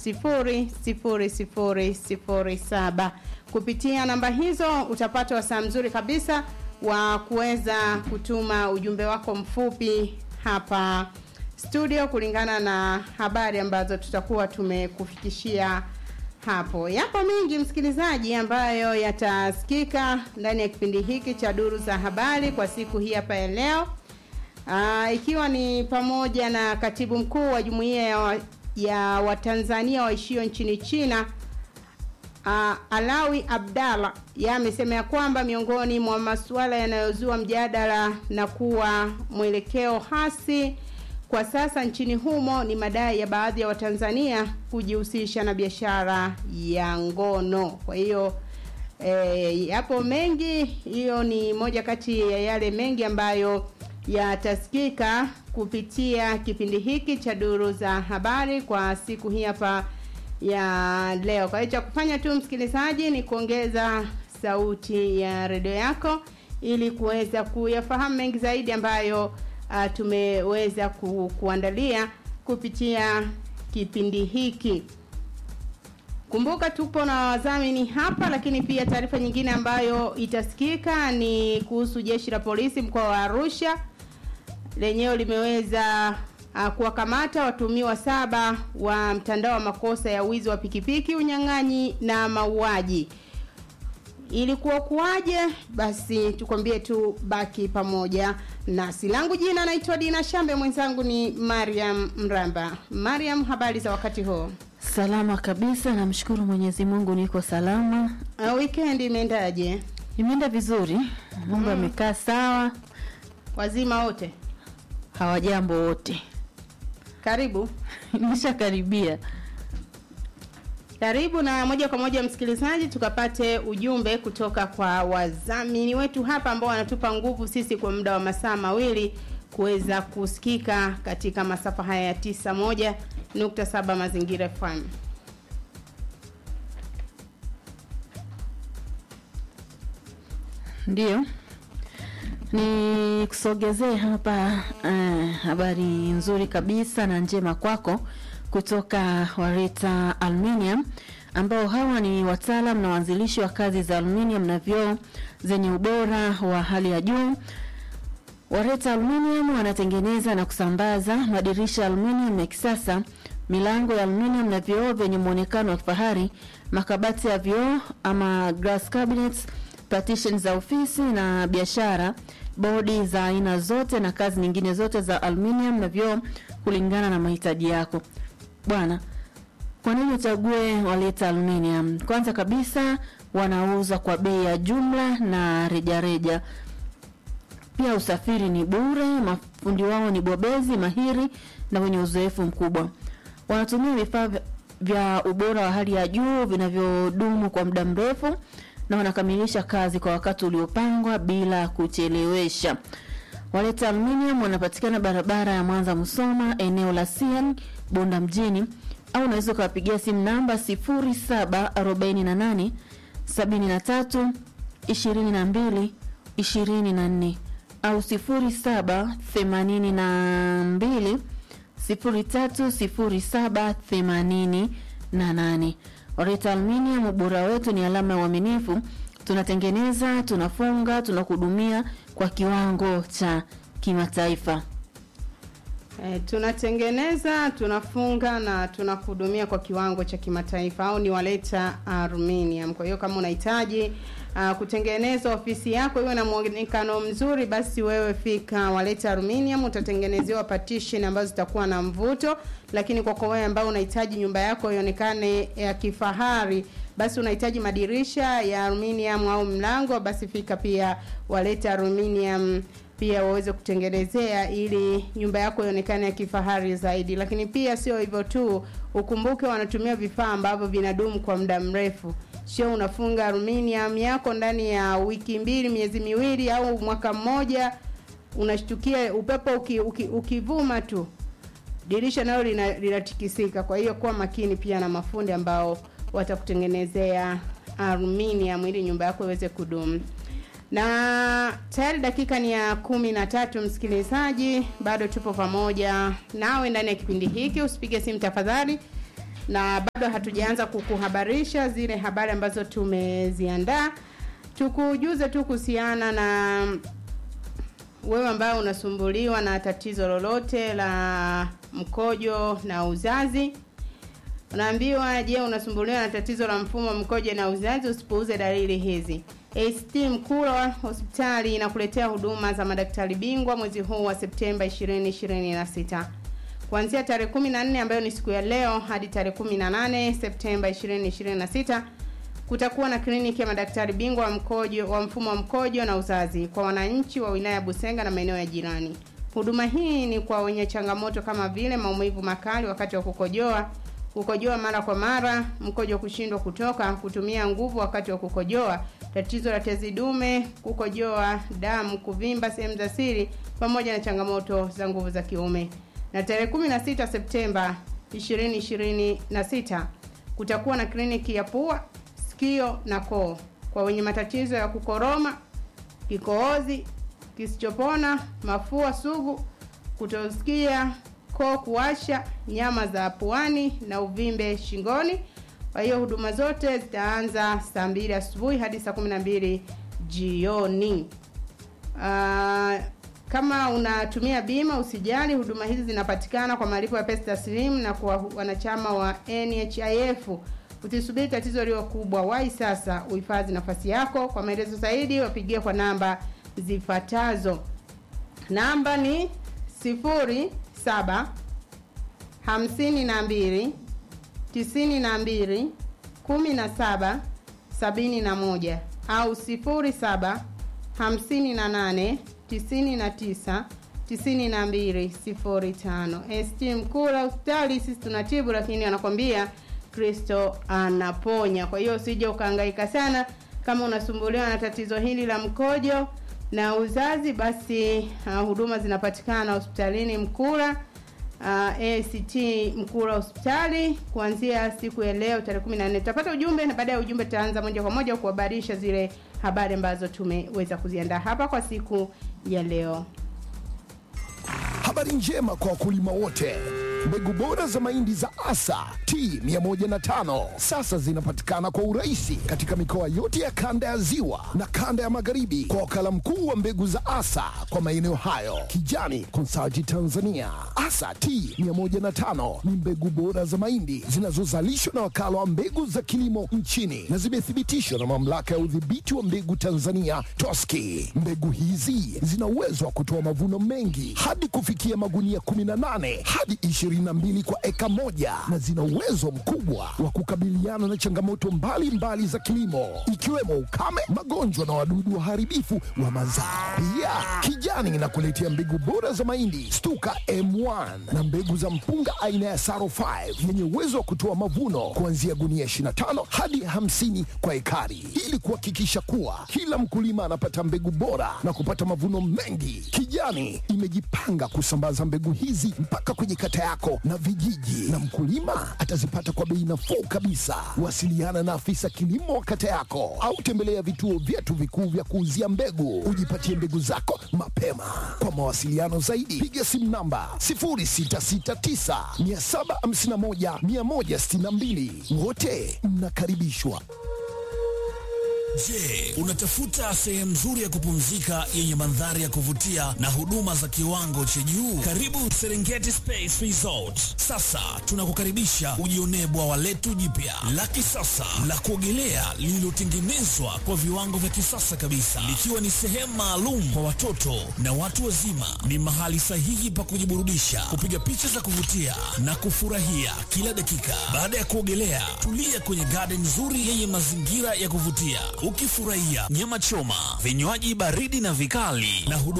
0007. Kupitia namba hizo utapata wasaa mzuri kabisa wa kuweza kutuma ujumbe wako mfupi hapa studio kulingana na habari ambazo tutakuwa tumekufikishia hapo. Yapo mengi msikilizaji, ambayo yatasikika ndani ya kipindi hiki cha duru za habari kwa siku hii hapa ya leo. Aa, ikiwa ni pamoja na katibu mkuu wa jumuiya ya, wa, ya Watanzania waishio nchini China uh, Alawi Abdalla yeye amesema ya kwamba miongoni mwa masuala yanayozua mjadala na kuwa mwelekeo hasi kwa sasa nchini humo ni madai ya baadhi ya Watanzania kujihusisha na biashara ya ngono. Kwa hiyo e, yapo mengi, hiyo ni moja kati ya yale mengi ambayo yatasikika kupitia kipindi hiki cha duru za habari kwa siku hii hapa ya leo. Kwa hiyo cha kufanya tu msikilizaji ni kuongeza sauti ya redio yako ili kuweza kuyafahamu mengi zaidi ambayo uh, tumeweza ku, kuandalia kupitia kipindi hiki. Kumbuka tupo na wadhamini hapa, lakini pia taarifa nyingine ambayo itasikika ni kuhusu jeshi la polisi mkoa wa Arusha lenyewe limeweza uh, kuwakamata watumiwa saba wa mtandao wa makosa ya wizi wa pikipiki, unyang'anyi na mauaji. Ilikuwa kuwaje? Basi tukwambie tu, baki pamoja nasi. Langu jina naitwa Dina Shambe, mwenzangu ni Mariam Mramba. Mariam, habari za wakati huo? Salama kabisa, namshukuru Mwenyezi Mungu niko salama. Uh, weekend imeendaje? Imeenda vizuri, mambo yamekaa sawa, Wazima wote? hawajambo wote. Karibu. Nimeshakaribia. Karibu na moja kwa moja msikilizaji, tukapate ujumbe kutoka kwa wadhamini wetu hapa ambao wanatupa nguvu sisi kwa muda wa masaa mawili kuweza kusikika katika masafa haya ya tisa moja nukta saba Mazingira FM. Ndiyo, ni kusogezee hapa eh, habari nzuri kabisa na njema kwako kutoka Wareta Aluminium ambao hawa ni wataalam na waanzilishi wa kazi za aluminium na vioo zenye ubora wa hali ya juu. Wareta Aluminium wanatengeneza na kusambaza madirisha ya aluminium ya kisasa, milango ya aluminium na vioo vyenye muonekano wa kifahari, makabati ya vioo ama glass cabinets, partition za ofisi na biashara, bodi za aina zote na kazi nyingine zote za aluminium na vioo kulingana na mahitaji yako. Bwana, kwa nini uchague Waleta Aluminium? Kwanza kabisa wanauza kwa bei ya jumla na rejareja reja. Pia usafiri ni bure, mafundi wao ni bobezi mahiri na wenye uzoefu mkubwa. Wanatumia vifaa vya- vya ubora wa hali ya juu vinavyodumu kwa muda mrefu na wanakamilisha kazi kwa wakati uliopangwa bila kuchelewesha. Waleta Aluminium wanapatikana barabara ya Mwanza Musoma, eneo la Sian, Bunda mjini, au unaweza ukawapigia simu namba 0748 73 22 24 au 0782 030788. Oreta Aluminium, ubora wetu ni alama ya uaminifu. Tunatengeneza, tunafunga, tunakuhudumia kwa kiwango cha kimataifa. E, tunatengeneza tunafunga na tunakuhudumia kwa kiwango cha kimataifa au ni waleta aluminium. Kwa hiyo kama unahitaji uh, kutengeneza ofisi yako iwe na muonekano mzuri, basi wewe fika waleta aluminium, utatengenezewa partition ambazo zitakuwa na mvuto. Lakini kwa kwa wewe ambao unahitaji nyumba yako ionekane ya kifahari, basi unahitaji madirisha ya aluminium au mlango, basi fika pia waleta aluminium pia waweze kutengenezea ili nyumba yako ionekane ya kifahari zaidi. Lakini pia sio hivyo tu, ukumbuke wanatumia vifaa ambavyo vinadumu kwa muda mrefu. Sio unafunga aluminium yako ndani ya wiki mbili, miezi miwili au mwaka mmoja, unashtukia upepo uki, uki, ukivuma tu dirisha nalo lina- linatikisika. Kwa hiyo kuwa makini pia na mafundi ambao watakutengenezea aluminium ili nyumba yako iweze kudumu na tayari dakika ni ya kumi na tatu msikilizaji bado tupo pamoja nawe ndani ya kipindi hiki usipige simu tafadhali na bado hatujaanza kukuhabarisha zile habari ambazo tumeziandaa. Tukujuze tu kuhusiana na wewe ambaye unasumbuliwa na tatizo lolote la mkojo na uzazi. Unaambiwa, je, unasumbuliwa na tatizo la mfumo wa mkojo na uzazi? Usipuuze dalili hizi. ACT Mkula hospitali inakuletea huduma za madaktari bingwa mwezi huu wa Septemba 2026 kuanzia tarehe 14 ambayo ni siku ya leo hadi tarehe 18 Septemba 2026 kutakuwa na kliniki ya madaktari bingwa wa mkojo wa mfumo wa mkojo na uzazi kwa wananchi wa wilaya ya Busenga na maeneo ya jirani. Huduma hii ni kwa wenye changamoto kama vile maumivu makali wakati wa kukojoa, kukojoa mara kwa mara, mkojo kushindwa kutoka, kutumia nguvu wakati wa kukojoa, tatizo la tezi dume, kukojoa damu, kuvimba sehemu za siri, pamoja na changamoto za nguvu za kiume. Na tarehe 16 Septemba 2026 kutakuwa na kliniki ya pua, sikio na koo kwa wenye matatizo ya kukoroma, kikohozi kisichopona, mafua sugu, kutosikia, koo kuwasha, nyama za puani na uvimbe shingoni. Kwa hiyo huduma zote zitaanza saa mbili asubuhi hadi saa kumi na mbili jioni. Uh, kama unatumia bima usijali, huduma hizi zinapatikana kwa malipo ya pesa taslimu na kwa wanachama wa NHIF. Usisubiri tatizo liwe kubwa, wahi sasa uhifadhi nafasi yako. Kwa maelezo zaidi wapigie kwa namba zifuatazo. Namba ni sifuri saba hamsini na mbili tisini na mbili kumi na saba sabini na moja au sifuri saba hamsini na nane tisini na tisa tisini na mbili sifuri tano. ST Mkula hospitali, sisi tunatibu, lakini anakwambia Kristo anaponya. Kwa hiyo usije ukahangaika sana kama unasumbuliwa na tatizo hili la mkojo na uzazi, basi uh, huduma zinapatikana hospitalini Mkula uh, ACT Mkula hospitali kuanzia siku ya leo tarehe 14. Tutapata ujumbe na baada ya ujumbe tutaanza moja kwa moja kuhabarisha zile habari ambazo tumeweza kuziandaa hapa kwa siku ya leo. Habari njema kwa wakulima wote. Mbegu bora za mahindi za Asa T105 sasa zinapatikana kwa urahisi katika mikoa yote ya kanda ya Ziwa na kanda ya Magharibi kwa wakala mkuu wa mbegu za Asa kwa maeneo hayo, Kijani Consulting Tanzania. Asa T105 ni mbegu bora za mahindi zinazozalishwa na wakala wa mbegu za kilimo nchini na zimethibitishwa na mamlaka ya udhibiti wa mbegu Tanzania TOSCI. Mbegu hizi zina uwezo wa kutoa mavuno mengi hadi kufikia magunia 18 hadi 22 kwa eka moja na zina uwezo mkubwa wa kukabiliana na changamoto mbalimbali mbali za kilimo ikiwemo ukame, magonjwa na wadudu waharibifu wa mazao. Pia Kijani inakuletea mbegu bora za mahindi Stuka M1 na mbegu za mpunga aina ya Saro 5 yenye uwezo wa kutoa mavuno kuanzia gunia 25 hadi 50 kwa ekari ili kuhakikisha kuwa kila mkulima anapata mbegu bora na kupata mavuno mengi. Kijani imejipanga kusambaza mbegu hizi mpaka kwenye kata yako na vijiji, na mkulima atazipata kwa bei nafuu kabisa. Wasiliana na afisa kilimo wa kata yako au tembelea vituo vyetu vikuu vya kuuzia mbegu, ujipatie mbegu zako mapema. Kwa mawasiliano zaidi, piga simu namba 0669 751 162. Wote mnakaribishwa. Je, unatafuta sehemu nzuri ya kupumzika yenye mandhari ya kuvutia na huduma za kiwango cha juu? Karibu Serengeti Space Resort. Sasa tunakukaribisha ujionee bwawa letu jipya la kisasa la kuogelea lililotengenezwa kwa viwango vya kisasa kabisa, likiwa ni sehemu maalum kwa watoto na watu wazima. Ni mahali sahihi pa kujiburudisha, kupiga picha za kuvutia na kufurahia kila dakika. Baada ya kuogelea, tulia kwenye garden nzuri yenye mazingira ya kuvutia ukifurahia nyama choma, vinywaji baridi na vikali na huduma